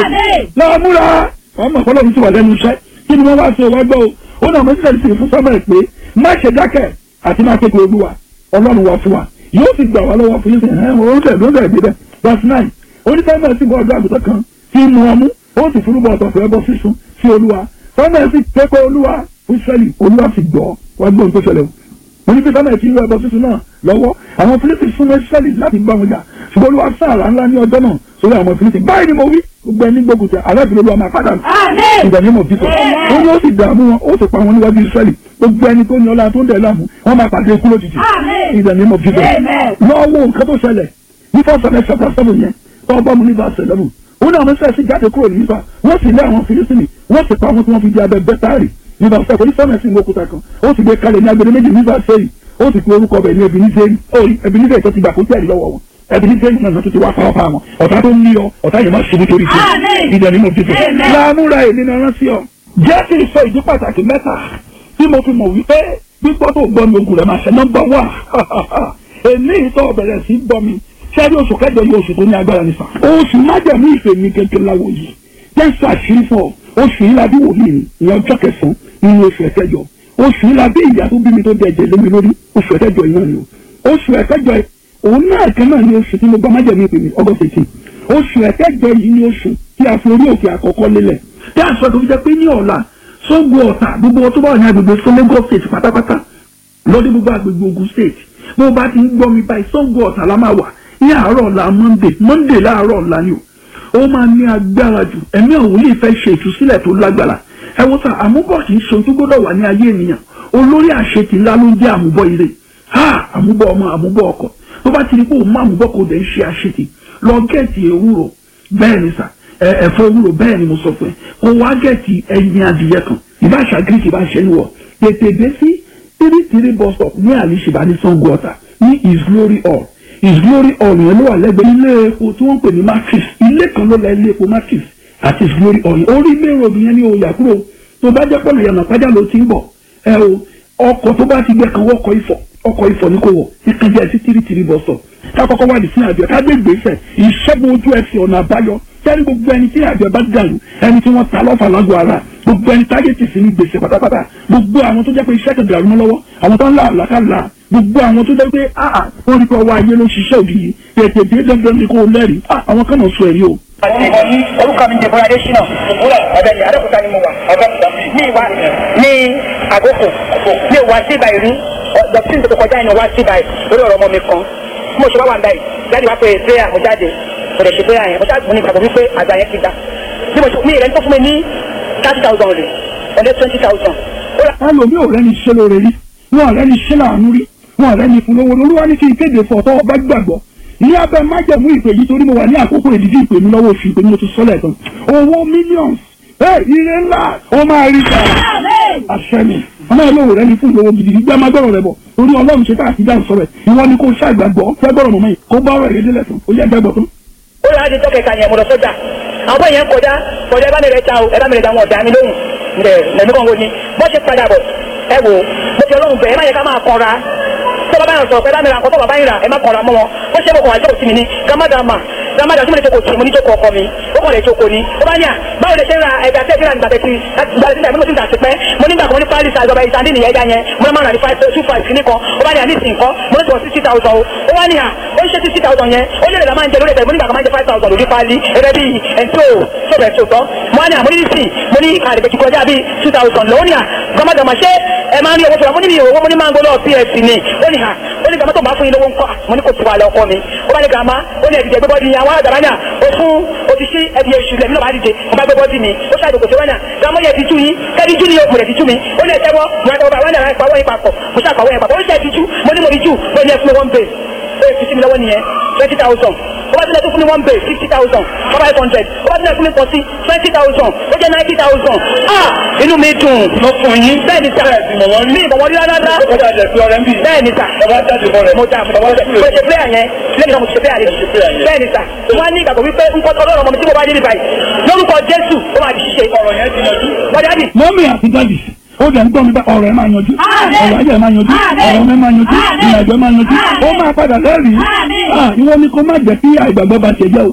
lọ́wọ́ múra ọmọ ọ̀pọ̀lọpọ̀ ti wà lẹ́nu iṣẹ́ kí ni wọ́n wá sí ọwọ́ gbọ́ o ó náà mọ́sílẹ̀ sí fún sọ́mọ̀ ẹ̀ pé má ṣe dákẹ́ àti má kékeré olúwa ọlọ́run wa fún wa yóò sì gbà wá lọ́wọ́ fún yín sẹ́yìn ẹ̀ wọ́n tẹ̀ ló tẹ̀ gbé bẹ́ẹ̀ verse nine onífẹ́mẹ̀ sì bọ́ ọdún àgùntàn kan tí mú ọmú ó sì fúrúbọ̀ ọ̀tọ̀ fún ẹbọ sísun sí olúwa fẹ́mẹ̀ sì pépé olúwa fún Ísírẹ́lì olúwa sì gbọ́ wá gbóhùn tó ṣẹlẹ̀ o onífẹ́ fẹ́mẹ̀ sì ń lọ ẹbọ sísun náà lọ́wọ́ àwọn Fílípì súnmọ́ Ísírẹ́lì láti gbá wọn jà ṣùgbọ́n olúwa sáàrà ńlá ní ọjọ́ náà sórí àwọn Fílípì báyìí ni mo wí gbogbo ẹni gbógun tẹ aláàbìlẹ̀ olúwa máa padà ìdàní mọ̀ bíkọ́ ó ní ó sì dààmú wọn ó sì pa wọn níwájú Ísírẹ́lì gbogbo ẹni tó ní ọlá tó ń dẹ̀ láàmú wọn máa pàdé ikú lójijì ìdàní mọ̀ bíkọ́ lọ́wọ́ nǹkan tó ṣẹlẹ̀ ní fọ́sọ̀rẹ́ chapter seven yẹn tó ọgbọ́n mu ní verse eleven ó ní àwọn sẹ́ẹ̀sì jáde kúrò nípa wọ́n sì lé àwọn Fílísítìnì wọ́n sì pa wọn tí wọ́n fi di abẹ bẹ́tárì ní verse seven onífẹ́mẹ̀sì ní òkúta kan ó sì gbé kalẹ̀ ní agbede méjì ní verse eight ó sì pe orúkọ bẹ̀ ní Ebenezer Ebenezer tó ti gbà kó tẹ̀lé lọ́wọ́ wọn Ebenezer náà tó ti wá fáwọn fáwọn ọ̀tá tó ń ní ọ ọ̀tá yẹn má ṣubú torí ṣe ìdẹ̀ni mo ti fẹ́ láàmúra èmi náà rán sí ọ jẹ́ kí n sọ ìdí pàtàkì mẹ́ta tí mo fi mọ̀ wípé gbígbọ́ tó gbọ́ mi ogun rẹ̀ máa ṣe nọ́mbà wà èmi ìtọ́ bẹ̀rẹ̀ sí gbọ́ mi sẹ́rí oṣù kẹjọ yìí oṣù tó ní agbára nípa oṣù májàmú ìfẹ́ mi kékeré láwo yìí jẹ́ sàṣírí fún ọ oṣù yìí la bí wòlíì ní ìyẹn ọjọ́ kẹsàn-án nínú oṣù ẹ̀kẹjọ oṣù yìí la bí ìyá tó bí mi tó dẹ̀ jẹ́ lé mi lórí oṣù ẹ̀kẹjọ yìí náà ni o oṣù ẹ̀kẹjọ òun náà kan náà ni oṣù tí mo gbọ́ májàmú ìpè mi August eighteen oṣù ẹ̀kẹjọ yìí ni oṣù tí a fi orí òkè àkọ́kọ́ lélẹ̀ tí a sọ tó fi jẹ́ pé ní ọ̀la Ṣàngó Ọ̀tà gbogbo tó bá wà ní agbègbè sọ Lagos state pátápátá lọ́dún gbogbo agbègbè Ògùn state bó o bá ti ń gbọ́ mi báyìí Ṣàngó Ọ̀tà la máa wà ní àárọ̀ ọ̀la monday monday láàárọ̀ ọ̀la ni o ó máa ní agbára jù ẹ̀mí ọ̀hún lè fẹ́ ṣe ìtúsílẹ̀ tó lágbára ẹ wo sá àmúbọ̀ kì í ṣe ohun tó gbọ́dọ̀ wà ní ayé ènìyàn olórí àṣetì ńlá ló ń jẹ́ àmúbọ̀ ire ha àmúbọ̀ ọmọ àmúbọ̀ ọkọ tó bá ti rí pé òun má àmúbọ̀ kò dẹ̀ ń ṣe àṣetì lọ gẹ̀ẹ́tì ewúro bẹ́ẹ̀ ni sà ẹ̀fọ́ ewúro bẹ́ẹ̀ ni mo sọ fún ẹ kó wá gẹ̀ẹ́tì ẹyin adìyẹ kan ìbáṣà greek ìbáṣẹ níwọ̀ tètè dé sí three three bus stop ní àlìṣìbá ní Ṣàngó Ọ̀tà ní his glory hall his glory hall yẹn ló wà lẹ́gbẹ̀ẹ́ ilé epo tí wọ́n ń pè ní matrix ilé kan ló la ilé epo matrix àti his glory hall yẹn orí ilé road yẹn ní oyà kúrò tó bá jẹ́ pọ̀lọ̀ yànnà pàjá ló ti ń bọ̀ ẹ o ọkọ̀ tó bá ti gbẹ kan wọ́kọ̀ ifọ̀ ọkọ̀ ifọ̀ ní kò wọ̀ ìkan jẹ́ sí tìrì tìrì bọ̀ sọ ká kọ́kọ́ wá di sí àjọ ká gbé gbèsè ìṣẹ́gun ojú ẹsẹ̀ ọ̀nà àbáyọ sẹ́ni gbogbo ẹni tí àjọ bá dàrú ẹni tí wọ́n ta lọ́fà lágọ̀ ara gbogbo ẹni tágẹ́tì sí ní gbèsè pátápátá gbogbo àwọn tó jẹ́ pé iṣẹ́ kan dàrú mọ́ lọ́wọ́ àwọn tó ń là àlàkàlà gbogbo àwọn tó jẹ́ pé áà wọ́n rí pé ọwọ́ ayé ló ń ṣiṣẹ́ òdì yìí tètè dé dandan ní kó lẹ́rìí àwọn kan náà sọ ẹ̀rí o. orúkọ mi jẹ bọ́lá adésínà ọ̀dọ̀ ni adókòtà ni mo wà ní ìwà ní àgókò ní ìwà síbà ìrí dọ̀tíìn tó kọjá ìnáwó síbà lórí ọ̀rọ̀ ọmọ mi kan bí mo ṣe wá wà ń báyìí jáde wá pé prayer mo jáde mo lè ṣe prayer yẹn mo jáde mo ní ìgbàgbọ́ wípé àgbà yẹn ti dá bí mo ṣe mi ìrẹ́ni tó fún mi ní thirty thousand rẹ̀ ẹ̀lẹ́ twenty thousand. ẹlòmí ò rẹ́ni ṣe lóore rí wọn ò rẹ́ni ṣe láàánú rí wọn ò rẹ́ni fún lówó olúwa ní kí n kéde fún ọ̀tọ́ ọba gbàgbọ́ ní abẹ́ májẹ̀mú ìpè yìí torí mo wà ní àkókò ìdíjí ìpè mi lọ́wọ́ oṣù ìpè mi mo ti sọ́lẹ̀ tán owó millions ẹ ire ńlá ó máa rí ta àṣẹ mi ọmọ ẹ lóore rẹ́ni fún ìlówó gidi gbé amágbọ́rọ̀ rẹ bọ̀ torí ọlọ́run ṣe káàkiri dáhùn sọ̀rọ̀ ìwọ ni kò ṣàgbàgbọ́ fẹ́gbọ́rọ̀ mọ̀mọ́ yìí kó bá ọ̀rọ̀ ìrédé lẹ́sàn ó yẹ gbẹ́gbọ́ tán. ó yà á di tọ́kẹ̀ka yẹn mo lọ sọ́jà àwọn bẹ́ẹ̀ yẹn kọjá kọjá ẹ bá mi rẹ̀ ta o ẹ bá mi rẹ̀ ta wọn ọ̀dà mi lóhùn ǹdẹ̀ lẹ́mí kan wo ni bọ́ ṣe padà bọ̀ ẹ wò mo fi ọlọ́run bẹ̀ ẹ má yẹ ká máa kọra tó bàbá yẹn sọ pé bá mi ra nǹkan tó bàbá yẹn rà ẹ má kọra mọ́ wọn ó ṣe é mo kàn wá jókòó sí mi ní gámádàmà gámádà tí mo lè jókòó sí mo ní jókòó ọkọ mi ó kàn lè jókòó ni ó bá ní à báwo lè ṣe ń ra ẹja tẹ́ ìfira nígbà tẹ́tí ìgbà tẹ́tí ìgbà tí mo ti ń tà sí pẹ́ mo nígbà kan mo ní pálí sa ìjọba ìsàndí nìyẹn ẹja yẹn mo máa ń rà ní five two five kìíní kan ó bá ní à ní ìsìn kan mo ní sọ sixty thousand o ó wá ní à ó ń ṣe sixty thousand yẹn ó lè rẹ̀ la máa ń jẹ lórí ẹ̀bẹ̀ mo nígbà kan máa ń jẹ five thousand lórí pálí ẹ̀rẹ́ bíi ẹ̀ńtó sọ̀bẹ̀ sọ̀tọ̀ mo wá ní à mo ní ìsìn mo ní ìkàlẹ̀ bẹ̀tì kọjá bíi two thousand lọ́wọ́ ní à gbọ́mọdọ̀mọ̀ ṣé ẹ máa ń rí owó fúnra mo ní mi owó mo ní máa ń gbọ́dọ̀ pf ni ó ní à ó ní gbàmọ́tò máa fún yín lówó ńkọ́ mo ní kò tiwa lọ ọkọ mi ó bá ní gàmá ó ní ẹ̀dìjẹ́ gbé bọ́dì yẹn àwọn àgbàrá náà ó fún ó ti sí ẹbí oṣù lẹ́mí náà bá dìde ó bá gbé bọ́dì mi ó ṣàdùkò sí wánà gàmọ́ yẹ ti tú yín kẹ́bí jú ni ó mọ̀ rẹ̀ ti tú mi ó ní ẹ̀tẹ́wọ́ mo ẹ̀tẹ́wọ́ bá wánà ìpàwọ́ yín papọ̀ mo ṣàpàwọ́ yẹn papọ̀ ó ṣe ti tú mo ní mo rí jù ó ní ẹ fún mi one base ó yẹ fi sí mi lọ́wọ́ nìyẹn twenty thousand ó bá tilẹ̀ tó fún mi one base fifty thousand five hundred ó bá tilẹ̀ fún mi pọ̀ sí twenty thousand ó jẹ́ ninety thousand ah inú mi dùn mo fún yín. bẹ́ẹ̀ ni sà mi ìbọ̀wọ́ rí rárá ó kọjá jẹ pé ọ̀rẹ́ ń bì. bẹ́ẹ̀ ni sà bàbá jáde bọ̀ rẹ̀. mo dà mo dà mo ṣe prayer yẹn lẹ́yìn náà mo ṣe prayer yẹn bẹ́ẹ̀ ni sà wọ́n á ní ìgbàgbọ́ wípé nǹkan ọlọ́run ọmọ mi tí mo bá dé níbàyí lórúkọ jésù ó máa di ṣíṣe ọ̀rọ̀ yẹn ti yanjú. bọ́dá dì mọ́mí àti dádì ó dẹ̀ ń gbọ́ mi bá ọ̀rọ̀ ẹ̀ máa yanjú ọ̀rọ̀ ayé ẹ̀ máa yanjú ọ̀rọ̀ mi máa yanjú ìrìnàjò ẹ̀ máa yanjú ó máa padà lẹ́rìí Ah, ìwọ ni kó má jẹ́ kí àìgbàgbọ́ bá ṣe jẹ́ o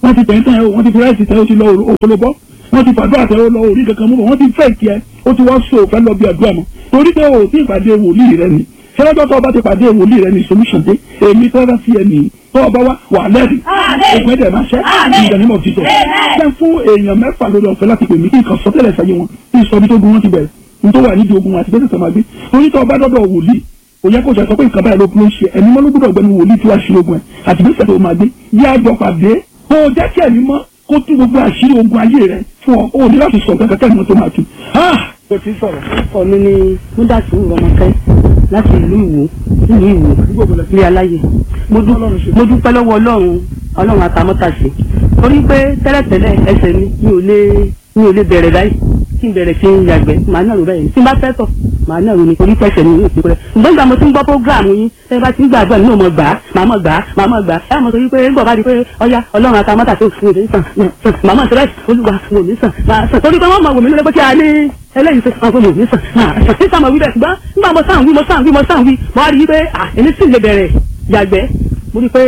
wọ́n ti tẹ̀ ń tẹ̀ ẹ́ wọ́n ti fi ráìsì tẹ̀ ó ti lọ òkòlóbọ́ wọ́n ti fàdúrà tẹ̀ ó lọ orí kankan mú bọ̀ wọ́n ti fẹ́ kí ẹ ó ti wá so òfẹ́ lọ bí àdúrà mọ́ torí pé o ti ìpàdé wòlíì rẹ ni sẹ́lẹ́jọ́ tó o bá ti pàdé wòlíì rẹ ni solution dé èmi tó bá sí ẹ nìyí tó o bá wá wà lẹ́rìí ògùn ẹ̀dẹ̀ máa ṣẹ́ ìdánimọ̀ títọ̀ jẹ́ fún èèyàn mẹ́fà lórí ọ̀fẹ́ láti pè mí kí nǹkan sọtẹ́lẹ̀ sáyé wọn kí n sọ bí tó gun wọn ti bẹ̀rẹ̀ n tó wà nídìí ogun àti bẹ́sẹ̀ sọ máa gbé torí tó o bá dọ́dọ̀ wòlíì kò yẹ kó sọ pé nǹkan báyìí ló kún ló ń ṣe ẹni mọ́ ló gbọ́dọ̀ gbẹ́ni wòlíì tí wàá ṣe ogun ẹ̀ àti bẹ́sẹ̀ tó máa gbé yá àjọ pàdé kó o jẹ́ kí ẹ̀mí mọ́ kó tú gbogbo àṣírí ogun ayé rẹ fún ọ o ní láti sọ kankan kẹ́ni tó máa tu. o ti sọ̀rọ̀. ọkọ mi ni múdàtú rọmọkẹ láti ìlú ìwò ìlú ìwò ilé aláyè mo dú- mo dúpẹ́ lọ́wọ́ ọlọ́run ọlọ́run àtàmọ́tàṣe torí pé tẹ́lẹ̀tẹ́lẹ̀ ẹsẹ̀ mi mi ò lè mi ò lè bẹ̀rẹ̀ báyìí kí n bẹ̀rẹ̀ kí n yàgbẹ́ màá náà rò báyìí tí n bá fẹ́ tọ̀ màá náà rò ní torí pẹ́sẹ̀ mi yóò fi pẹ́rẹ́ ṣùgbọ́n ìgbà mo ti ń gbọ́ prógráàmù yín ẹ bá ti ń gbàgbọ́ nínú ọmọ gbà á màá mọ̀ gbà á màá mọ̀ gbà á ẹ mọ̀ torí pé ńgbọ̀ bá di pé ọya ọlọ́run àtàmọ́tàṣe òfin òde sàn sàn màá mọ̀ sẹ́rẹ́ olúwa wò mí sàn màá sàn torí pé wọ́n mọ̀ wò mí lórí pé kí a ní eléyìí tó sàn fún mi ò ní sàn máa sàn tí sàmọ̀ wí bẹ́ẹ̀ ṣùgbọ́n nígbà mo sàn wí mo sàn wí mo sàn wí mo wá rí i pé à èmi sì lè bẹ̀rẹ̀ yàgbẹ́ mo rí i pé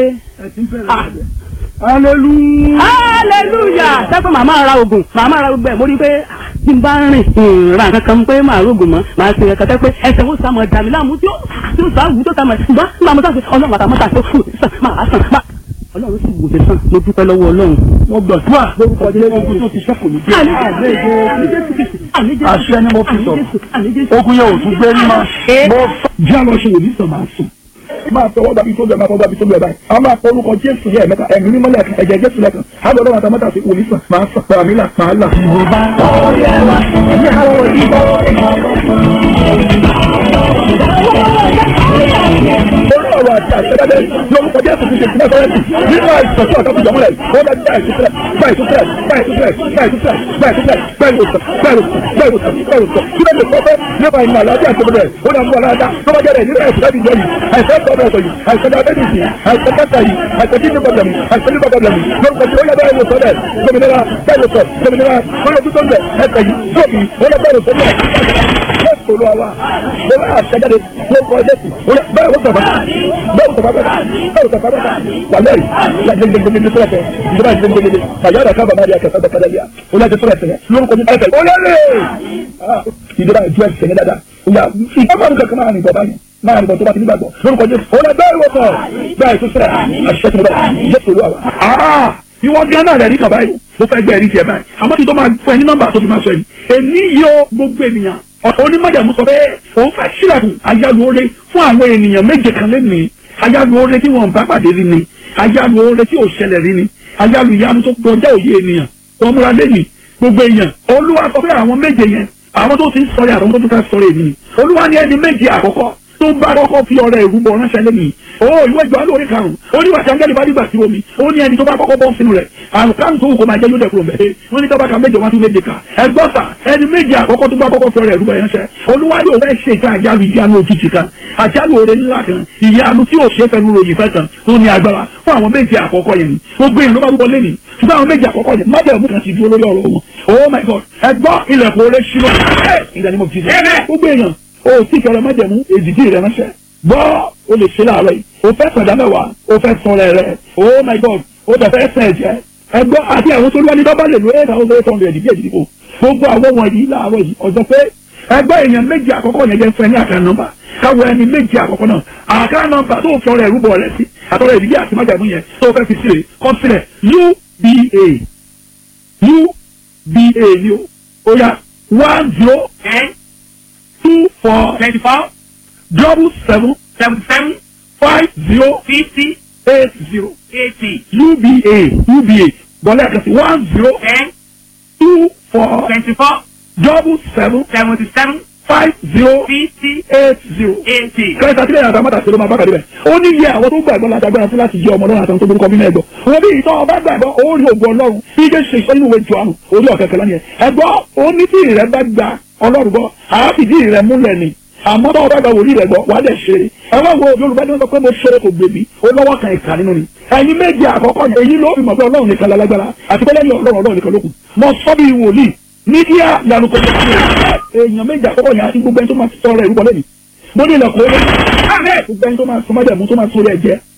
hallelujah. hallelujah sẹ́kọ̀ màmá ra oògùn màmá ra gbogbo ẹ̀ mo rí i pé à, bí n bá rìn ìrìn kankan pé màá rògùn mọ́ màá ṣe ẹ̀ka tẹ́ pé ẹsẹ̀ wo sàmọ̀ dàmí láàmú tí ó tí ó sàwù tó sàmọ̀ ṣùgbọ́n nígbà mo sàn ọlọ́run àtàmọ́ta tó fún mi sàn máa sàn máa ọlọ́run sì wò mí sàn mo dúpẹ́ lọ́wọ́ ọlọ́run. wọ́n gbàdúrà lórúkọ jẹ́ ogun tó ti sẹ́kù ní bí. àṣẹ ni mo fi sọ̀rọ̀ ogun yẹn ò tún gbé ní ma. mo jẹ́ àlọ́ ṣe wòlíì sàn máa sùn. máa fọwọ́ gbàbí tó bẹ̀ máa fọwọ́ gbàbí tó bẹ̀ báyìí. a máa fọ orúkọ jésù yẹn mẹ́ta ẹ̀mí mímọ́ lẹ́ẹ̀kan ẹ̀jẹ̀ jésù lẹ́ẹ̀kan. a lọ lọ́wọ́ àtàmọ́tà sí wòlíì sàn máa sàn pàmí là máa là. yorùbá orí ọ̀rọ̀ àti àṣẹ́dájẹ́ lórúkọ jésù ti ṣe ìpínlẹ̀ sọ́rẹ́tì nínú àìsàn tí ọ̀tọ́ ti jọmọ́ rẹ̀ ó dájú báyìí tó fẹ́ báyìí tó fẹ́ báyìí tó fẹ́ báyìí tó fẹ́ báyìí tó fẹ́ báyìí tó fẹ́ báyìí tó fẹ́ báyìí tó fẹ́ báyìí tó fẹ́ kí ló lè sọ fẹ́ nípa ìmọ̀ àlàáfíà àti ìbẹ̀rẹ̀ ó dà mú wa lára tó bá jẹ́rẹ̀ nínú àìsàn láti jọ yìí àìsàn tó bẹ̀rẹ̀ sọ yìí àìsàn diabetes yìí àìsàn kẹta yìí àìsàn kidney problem yìí àìsàn liver problem yìí lórúkọ tí ó yẹ bẹ́ẹ̀ ló sọ bẹ́ẹ̀ gbòmìnira bẹ́ẹ̀ ló sọ gbòmìnira lórí ojú tó ń bẹ̀ ẹsẹ̀ yìí tóbi ó yẹ bẹ́ẹ̀ ló sọ bẹ́ẹ̀ jésù olúwa wa mo bá àṣẹjáde lórúkọ jésù ó yẹ bẹ́ẹ̀ ló sọ bẹ́ẹ̀ bẹ́ẹ̀ ló sọ bẹ́ẹ̀ bẹ́ẹ̀ ló sọ bẹ́ẹ̀ wà lẹ́yìn gbẹgbẹgbẹgbẹ tó lẹfẹ ìjọba gbẹgbẹgbẹ kàyà dàkà bàbá rẹ kẹsàn bẹ kẹlẹ bíà ó yẹ kẹsàn ẹsẹ lórúkọ ní ẹsẹ ó yẹ lé ìjọba ìjọ ẹsẹ ní dada ó yà ìjọba mi kankan máa nìbọn báyìí máa nìbọn tó bá ti nígbàgbọ́ lórúkọ jésù ó yẹ bẹ́ẹ̀ wọ́pọ̀ bẹ́ẹ̀ tó sẹ́rẹ̀ àṣìṣe tó bẹ́ẹ̀ jésù olúwa wa ìwọ gánà rẹ̀ rí kàn báyìí mo fẹ́ gbẹ́ ẹ̀rí tiẹ̀ báyìí àmọ́ tí tó máa fún ẹ ní nọ́mbà tó fi máa sọ yìí èmi yóò gbogbo ènìyàn onímọ̀jàmú sọ pé òun fẹ́ sílẹ̀kùn ayálu oore fún àwọn ènìyàn méje kan lẹ́nìí ayálu oore tí wọ́n bá pàdé rí ni ayálu oore tí ò ṣẹlẹ̀ rí ni ayálu ìyanu tó kọjá òye ènìyàn tó múra lẹ́nìí gbogbo èèyàn olúwa sọ pé àwọn méje yẹn àwọn tó ti ń sọ̀rọ̀ àwọn tó tún fẹ́ sọ̀rọ̀ èmi ni olúwa ní ẹni méje àkọ́kọ́ tó bá kọ́kọ́ fi ọ̀rẹ́ ìrúbọ ránṣẹ́ lẹ́nu o ìwé ìjọ alóore karùn-ún ó ní wàtí angẹ́lì bá dìgbà sí omi ó ní ẹni tó bá kọ́kọ́ bọ́ sínú rẹ̀ àrùn karùn-ún tó wù kó máa jẹ́ yóò dẹ̀kúrò mẹ́ wọ́n ní tọ́ba ka méje wá sí méje ká ẹgbọ́n sà ẹni méje àkọ́kọ́ tó bá kọ́kọ́ fi ọ̀rẹ́ ìrúbọ ránṣẹ́ olúwa yóò fẹ́ ṣe ìta àjálù ìyanu òjijì kan àjálù oore ńlá kan ìyanu tí yóò ṣe fẹnu ròyìn fẹ́ kan tó ní agbára fún àwọn méje àkọ́kọ́ yẹn ni gbogbo èèyàn ló bá rúbọ lẹ́nu ṣùgbọ́n àwọn méje àkọ́kọ́ yẹn má bẹ̀rù kan ti dúró lórí ọ̀rọ̀ wọn oh my god ẹgbọ́n ilẹ̀kùn oore ṣílọ ìdánimọ̀ fi gbogbo èèyàn o tí kẹrẹ májẹ̀mú èdìdí rẹ ránṣẹ́ gbọ́ o lè ṣe láàárọ̀ yìí o fẹ́ sọ̀dá mẹ́wàá o fẹ́ sọ̀rọ̀ rẹ̀ oh my god o tẹ̀ fẹ́ sẹ̀ jẹ́ ẹgbọ́ àti àwọn tó lúwani dọ́bà lè lo eight thousand eight hundred díẹ̀ díẹ̀ gbogbo àwọn wọ̀nyí láàárọ̀ yìí ọjọ́ pé ẹgbẹ́ èèyàn méjì àkọ́kọ́ yẹn jẹ́ fún ẹ ní àká nọ́mbà káwọ ẹni méjì àkọ́kọ́ náà àká nọ́mbà tó fi ọrẹ ìrúbọ rẹ sí àtọrẹ ìdílé àti májàmú yẹn tó fẹ́ fi sílẹ̀ kọ́ sílẹ̀ uba uba ni o ó yá one zero ten two four twenty four double seven seventy seven five zero fifty eight zero eighty uba uba bọ́lá ẹ̀ka sí one zero ten two four twenty four double seven seventy seven five zero fifty eight zero. eighty. kẹta sílẹ̀ yàtọ̀ àmọ́ta sílẹ̀ máa bá kàdé bẹ̀. ó ní iye àwọn tó gbàgbọ́ láti agbára fún láti jẹ́ ọmọ ọlọ́run àtàwọn tó burúkọ nínú ẹ̀gbọ́. wọ́n bí ìtọ́ ọba gbàgbọ́ ó rí ògùn ọlọ́run bí ike ṣe sọ nínú ìwé jọ̀ọ́nù orí ọ̀kẹ́ kẹlẹ́ nìyẹn. ẹ̀gbọ́ ó ní tí ìrẹ́ bá gba ọlọ́run gbọ́ àáfìdí ìrẹ́ múlẹ̀ ni àmọ́ tó ọba gba wòlíì rẹ̀ gbọ́ wàá dẹ̀ ṣeré. ẹ wá wo yorùbá ní wọn sọ pé mo ṣeré kò gbèbí ó lọ́wọ́ kan ìka nínú ni. ẹ̀yin méjì àkọ́kọ́ yẹn èyí ló fi mọ̀ pé ọlọ́run nìkan lálágbára àti pé lẹ́yìn ọlọ́run ọlọ́run nìkan lókun. mo sọ bí wòlíì mídíà yanu kò tó kí èèyàn méjì àkọ́kọ́ yẹn àti gbogbo ẹni tó máa sọ ọ̀rọ̀ ìrúbọ lẹ́nu mo ní ilẹ̀kùn orí gbogbo ẹni tó máa sọ májàmú tó máa sọ orí ẹ̀jẹ̀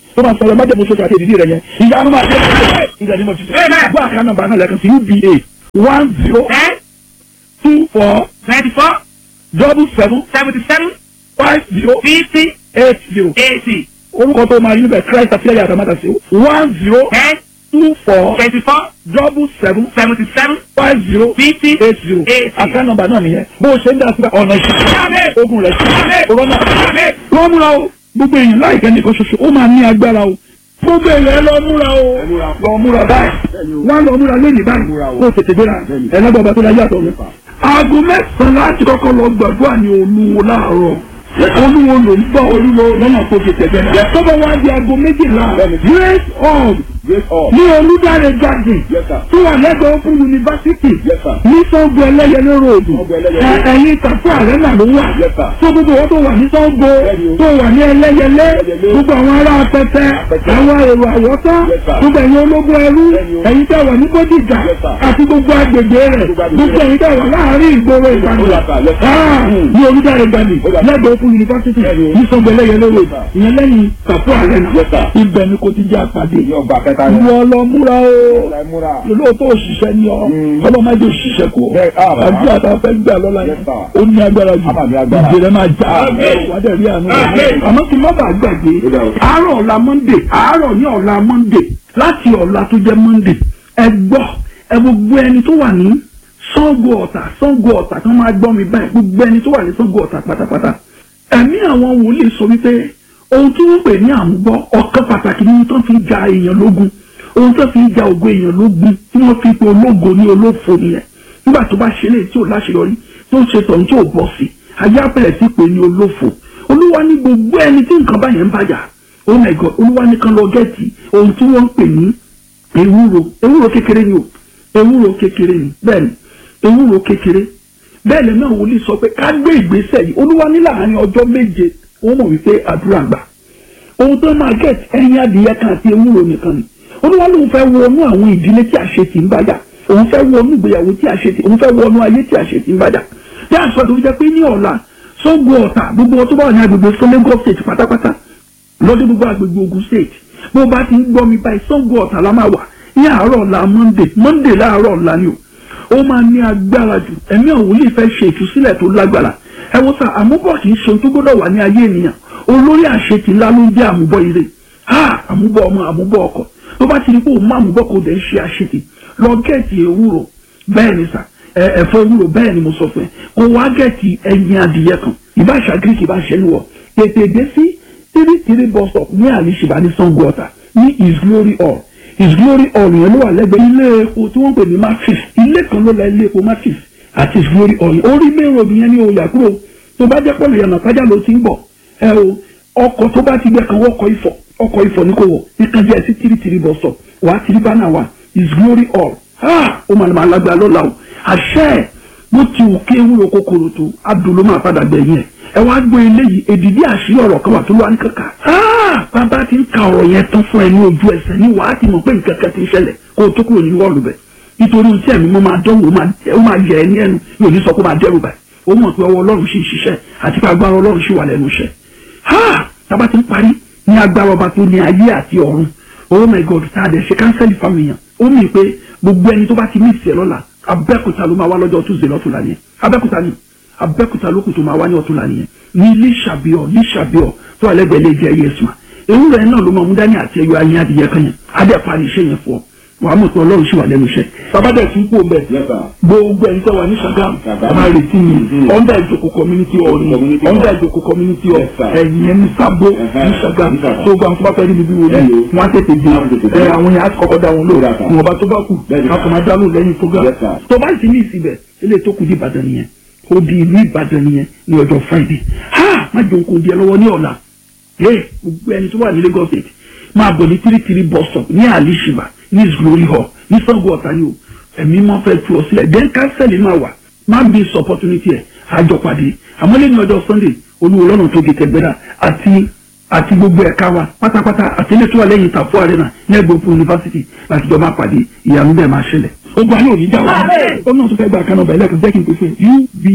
tó bá sọ̀rọ̀ májèmú sókè àti ìdílé rẹ̀ yẹn ìyanu máa dé ìgbà ní mo ti sọ gbọ́ àká nọ́mbà náà lẹ́ẹ̀kan sí uba one zero ten two four twenty four double seven seventy seven five zero fifty eight zero eighty orúkọ tó máa yí níbẹ̀ christ àfihàn àtàmátà sí one zero ten two four twenty four double seven seventy seven five zero fifty eight zero eighty. àká nọ́mbà náà nìyẹn bó o ṣe ń dá sí ọ̀nà ìṣẹ́ ogun rẹ̀ sí corona lọ́ múra o gbogbo èèyàn láìpẹ́ nìkan ṣoṣo ó máa ní agbára o gbogbo èèyàn lọ múra o lọ múra báyìí wọ́n lọ múra lónìí báyìí kó o tètè gbéra ẹlẹ́gbọ̀n tó láyé àtọ̀ mi. aago mẹ́sàn-án láti kọ́kọ́ lọ gbàdúrà ní olúwo láàárọ̀ olúwo ló ń bọ̀ olúwo lọ́nà tó fi tẹ̀gbẹ́ náà. tọ́bọ̀ wá di aago méjìlá grace hall ní olùdarí garden tó wà lẹ́gbẹ̀ẹ́ fún yunifásitì ní sọ́gbó ẹlẹ́yẹlé ròdù ẹ̀yìn tàfú àrẹ́nà ló wà tó gbogbo wọn tó wà ní sọ́gbó tó wà ní ẹlẹ́yẹlé gbogbo àwọn ará pẹpẹ àwọn èrò àwọ̀tá gbogbo ẹ̀yin ológun ẹrú ẹ̀yin tẹ́ wà ní bódìjà àti gbogbo agbègbè rẹ̀ gbogbo ẹ̀yin tẹ́ wà láàárín ìgboro ìbàdàn ní olùdarí garden lẹ́gbẹ̀ẹ́ fún yunifásitì ní sọ́gbó ẹlẹ́yẹlé ròdù ìyẹn lẹ́yìn tàfú àrẹ́nà ibẹ̀ ni kò ti jẹ́ àpàdé ìwọ lọ múra o lóòótọ́ òṣìṣẹ́ ni ọ ọlọ́mọdé òṣìṣẹ́ kù àbí àtàfẹ́ gbà lọ́la yẹn ó ní agbára jù ìjìnlẹ̀ máa já wàdẹ̀ rí àánú àmọ́ kí n má bàa gbàgbé àárọ̀ ọ̀la monde àárọ̀ ní ọ̀la monde láti ọ̀la tó jẹ́ monde ẹ gbọ́ ẹ gbogbo ẹni tó wà ní Ṣàngó Ọ̀tà Ṣàngó Ọ̀tà kan máa gbọ́ mi báyìí gbogbo ẹni tó wà ní Ṣàngó Ọ̀tà pátápátá ẹ̀mí àwọn wòlíì sọ wípé ohun tí wọ́n pè ní àmúbọ́ ọ̀kan pàtàkì ní tó fi ja èèyàn lógun ohun tó fi ja ògo èèyàn lógun tí wọ́n fi pe ológo ní olófo nìyẹn nígbà tó bá ṣe lè tí ò láṣeyọrí tó ń ṣe tọ̀hún tí ò bọ̀ sí ayé apẹ̀rẹ̀ sí pé ní olófo olúwa ní gbogbo ẹni tí nǹkan báyẹn ń bàjá oh my god olúwa ní kan lọ gẹ́ẹ̀tì ohun tí wọ́n ń pè ní ewúro ewúro kékeré ni o ewúro kékeré ni bẹ́ẹ̀ ni ewúro kékeré bẹ́ẹ̀ lẹ́nu àwọn wòlíì sọ pé ká gbé ìgbésẹ̀ yìí olúwa ní láàárín ọjọ́ méje wọ́n mọ̀ wípé àdúrà gbà ohun tó máa gẹ̀t ẹyin adìyẹ kan àti ewúro nìkan ni olúwa lóun fẹ́ wọnú àwọn ìdílé tí àṣetì ń bàjá òun fẹ́ wọnú ìgbéyàwó tí àṣetì òun fẹ́ wọnú ayé tí àṣetì ń bàjá bí àṣọ tó fi jẹ́ pé ní ọ̀la Ṣàngó Ọ̀tà gbogbo wọn tó bá wà ní agbègbè fún Lagos state pátápátá lọ́dún gbogbo agbègbè Ògùn state bó bá ti ń gbọ́ mi báyìí Ṣàngó Ọ̀tà la máa wà ní àárọ̀ ọ̀la Monday Monday láàárọ̀ ọ̀la ni o ó máa ní agbára jù ẹ̀mí àwọn wòlíì fẹ́ ṣe ìtúsílẹ̀ tó lágbára ẹ wo sá àmúbọ̀ kì í ṣe ohun tó gbọ́dọ̀ wà ní ayé ènìyàn olórí àṣetì ńlá ló ń jẹ́ àmúbọ̀ ire ha àmúbọ̀ ọmọ àmúbọ̀ ọkọ tó bá ti rí pé òun má àmúbọ̀ kò dẹ̀ ṣe àṣetì lọ gẹ̀ẹ́tì ewúro bẹ́ẹ̀ ni sà ẹ̀fọ́ ewúro bẹ́ẹ̀ ni mo sọ fún ẹ kó wá gẹ̀ẹ́tì ẹyin adìyẹ kan ìbáṣà greek ìbáṣẹ ni wọ tètè dé sí three three bus stop ní àlìṣìbá ní Ṣàngó Ọ̀tà ní his glory hall his glory hall yẹn ló wà lẹ́gbẹ̀ẹ́ ilé epo tí wọ́n pè ní matrix ilé kan ló la ilé epo matrix àti his glory hall yẹn orí main road yẹn ní oyà kúrò tó bá jẹ́ pọ̀lù yànnà kájà ló ti ń bọ̀ ẹ o ọkọ̀ tó bá ti gbẹ kan wọ́kọ̀ ifọ̀ ọkọ̀ ifọ̀ ní kò wọ̀ ìkan díẹ̀ sí tìrì tìrì bọ̀ sọ̀ wà á tìrì bánà wà his glory hall ha ó máa máa lágbára lọ́la o àṣẹ ẹ̀ bó ti wù kí ewúro kòkòrò tó adùn ló máa padà gbẹ̀yìn ẹ̀ ẹ wá gbọ́ eléyìí èdìdí àṣírí ọ̀rọ̀ kan wà tó lọ́wọ́ ní kankan bàbá ti ń ka ọ̀rọ̀ yẹn tán fún ẹ ní ojú ẹsẹ̀ ní wàá ti mọ̀ pé nǹkan kan ti ń ṣẹlẹ̀ kó o tó kúrò nínú ọ̀rọ̀ bẹ̀ nítorí ohun tí ẹ̀mí mọ́ máa dánwò ó máa yẹ ẹ ní ẹnu yóò ní sọ pé máa dẹ́rù báyìí ó mọ̀ pé ọwọ́ ọlọ́run sì ń ṣiṣẹ́ àti pé agbára ọlọ́run sì wà lẹ́nu iṣẹ́ ha tábà ti ń parí ní agbára ọba tó ní ayé àti ọ̀run oh my god tá a dẹ̀ ṣe kánsẹ́lì fáwọn èèyàn ó mì pé gbogbo ẹni tó bá ti ní ìsẹ̀ lọ́la abẹ́kúta ló máa wá lọ́jọ́ tuesday lọ́tùnla nìyẹn abẹ́kúta ni abẹ́kúta ló kù tó máa wá ní ọ̀túnla nìyẹn ní lísàbíọ̀ lísàbíọ̀ tó wà lẹ́gbẹ̀ẹ́ lè jẹ́ yéésù ewúrẹ́ náà ló máa mú dání àti ẹyọ ayé adìyẹ kan yẹn adé parí iṣẹ́ yẹn fún ọ wàá mọ̀ pé ọlọ́run sì wà lẹ́nu iṣẹ́ babadẹ tún kú bẹ gbogbo ẹni tó wà ní Ṣàgámù ọmọ retí mi ọ̀ndà ìjòkó community hall ni ọ̀ndà ìjòkó community hall ẹ̀yìn ẹni sábó ní Ṣàgámù tó gba nǹkan bá fẹ́ níbi wọlé wọn á tètè dé ẹ àwọn yẹn á kọ́kọ́ dá wọn lò wọn bá tó bá kù wọn kò máa dá lò lẹ́yìn program tó bá sì ní ìsibẹ̀ ilé tó kù di Ìbàdàn nìyẹn ó di ìlú Ìbàdàn nìyẹn ní ọjọ́ Friday ha má jẹun kò di ẹ lọ́wọ́ ní ọ̀la ẹ gbogbo ẹni tó wà ní Lagos State máa bọ̀ ní tírítírí bus stop ní àlìṣìbà ní his glory hall ní Ṣàngó Ọ̀tà ni o ẹ̀mí máa fẹ́ tu ọ sílẹ̀ then kánsẹ́lì máa wà má bí sọ opportunity ẹ̀ àjọpàdé àmọ́ lẹ́nu ọjọ́ Sunday olúwo lọ́nà tó gé tẹ̀gbẹ́dà àti àti gbogbo ẹ̀ka wa pátápátá àti ilé tó wà lẹ́yìn ìtàfó arena ní ẹgbẹ̀rún yunifásitì láti jọ máa pàdé ìyanu bẹ́ẹ̀ máa ṣẹlẹ̀ ogun ayé òní jà wá ó náà tó fẹ́ gba kanáà bẹ̀rẹ̀ lẹ́kùn jẹ́ kí n pè fún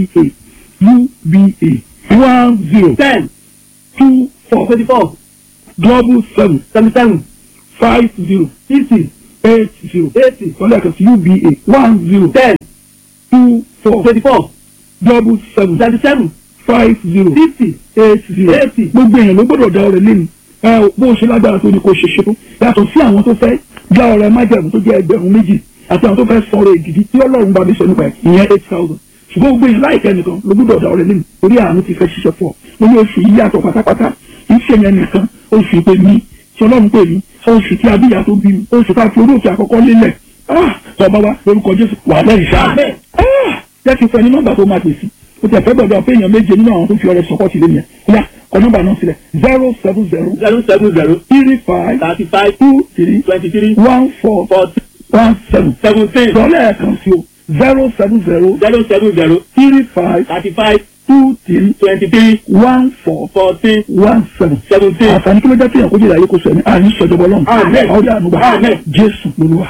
uba uba one zero ten two four twenty four double seven seventy seven five zero fifty eight zero eighty kọ́lá ẹ̀ka sí uba one zero ten two four twenty four double seven seventy seven five zero fifty eight zero eighty. gbogbo èèyàn ló gbọ́dọ̀ dá ọrẹ lẹ́nu ẹ bó ṣe lágbára tó ní kó ṣe ṣe tó yàtọ̀ sí àwọn tó fẹ́ dá ọrẹ májàmú tó jẹ́ ẹgbẹ̀rún méjì àti àwọn tó fẹ́ sọ̀rọ̀ èdìdí tí ọlọ́run bá mi sọ nípa ẹ̀ ìyẹn eight thousand ṣùgbọ́n gbogbo èèyàn láìpẹ́ nìkan ló gbọ́dọ̀ dá ọrẹ lẹ́nu torí àánú ti fẹ́ ṣiṣẹ́ fún ọ mo ní oṣù yìí yàtọ̀ pátápátá kì í ṣe yẹn nìkan oṣù pé mi tí ọlọ́run pè mí oṣù tí abíyá tó bí mi oṣù tá a fi oróòkè àkọ́kọ́ lélẹ̀ ah tọ́ba wa lórúkọ jésù wà lẹ́yìn sáà ah jẹ́ kí n fẹ́ ní nọ́mbà tó máa pè sí o tẹ̀ fẹ́ gbọ́dọ̀ pé èèyàn méje nínú àwọn tó fi ọrẹ sọpọ́tì lé yẹn kóyà kọ nọ́mbà náà sílẹ̀ zero seven zero zero seven zero three five thirty five two three twenty three one four forty one seven seventeen sọlẹ̀ ẹ̀kan sí o zero seven zero zero seven zero three five thirty five two three twenty three one four fourteen one seven seventeen. àǹfààní kí ló jẹ́ kéèyàn kó jẹ́ ìyàyé kó sọ ẹ̀mí àní sọ̀jọ̀bọ̀ lọ́nà Àmín. àwọn ọdẹ ànúgbà Àmín. jésù lolúwa.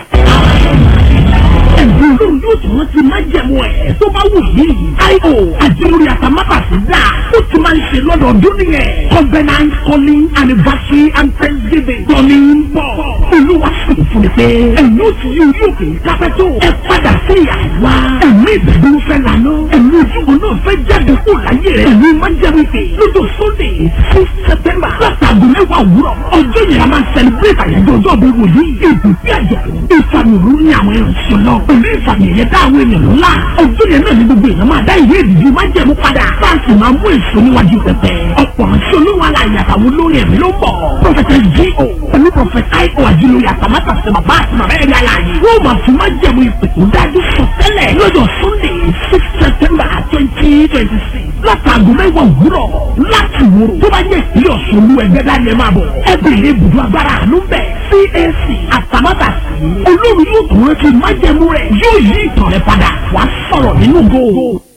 ẹ̀bùn olóhùn yóò tún rántí májẹ̀mú ẹ̀ tó bá wù yí. io àjẹmórí àtàmátàsí dà ó ti máa ń ṣe lọ́dọọdún nìyẹn. covenant calling anniversary and thanksgiving. tọ́ni ń bọ̀. olúwa sì fún mi pé ẹ̀yin ó ti yí orí òkè kápẹ́tò. ẹ padà sí àwa. ẹ̀mí ìbẹ̀dùn fẹ́ lànà. ẹ̀mí ojúbọ náà fẹ́ jáde kó láyé rẹ̀. ẹ̀mí májẹ̀mú ìpè lọ́jọ́ sunday six september látàgùn mẹ́wàá òwúrọ̀. ọjọ́ yẹn a máa ń celebrate àyájọ́ ọjọ́ ìbí wòlíì. ìbùsí àjọ̀dún ìfàmìrú ní àwọn ìrìnsẹ̀ náà. pẹ̀lú ìfàmì ẹ̀yẹ dá àwọn ènìyàn ńlá. ọjọ́ yẹn náà ní gbogbo èèyàn máa dá ìwé ìdìbò májẹ̀mú padà. fáàsì máa mú èso níwájú pẹpẹ. ọ̀pọ̀ ránṣẹ́ olówó aláìyá àtàwọn olórin ẹ̀mí ló ń bọ̀. prọfẹsẹ G.O. pẹ̀lú prọfẹsẹ I.O. àjùlóye àtàmátàsẹ bàbá àti bàbá ẹ̀rí aláàyè. wọ́n máa fi májẹ̀mú ìpè tó dájú sọ tẹ́lẹ̀ lọ́jọ́ sunday six september twenty twenty six látàgọ́ mẹ́wàá òwúrọ̀ láti wúrò tó bá yẹ ìpínlẹ̀ ọ̀ṣun olú ẹgbẹ́ dání ẹ máa bọ̀ ẹ bèrè ibùdó agbára àánú bẹ̀ CAC àtàmátàsí olórí yóò tó rántí májẹ̀mú rẹ̀ yóò yí ìtàn rẹ̀ padà wàá sọ̀rọ̀ nínú góò.